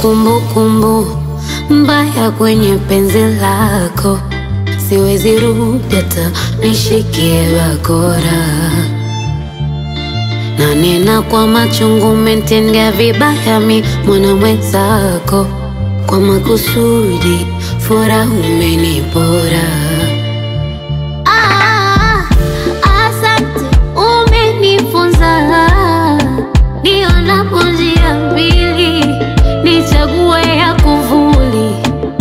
kumbukumbu mbaya kwenye penzi lako, siwezi rudi hata nishikie bakora, na nena kwa machungu, umetendea vibaya mi mwana mwenzako, kwa makusudi furaha umenipora. Ah, asante, umenifunza nionapo njia mbili nichague ya kuvuli.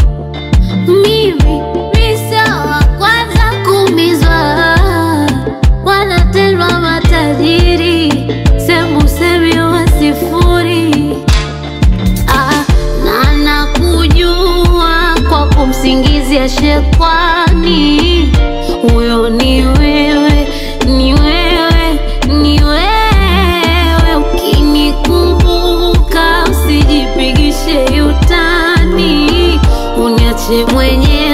Mimi mi sio wa kwanza kuumizwa, wanatendwa matajiri, sembusemi wa sifuri. Ah, na nakujua kwa kumsingizia shekwani, huyo ni wewe, ni wewe, ni wewe. Ukinikumbuka usijipigishe utani, uniache mwenyewe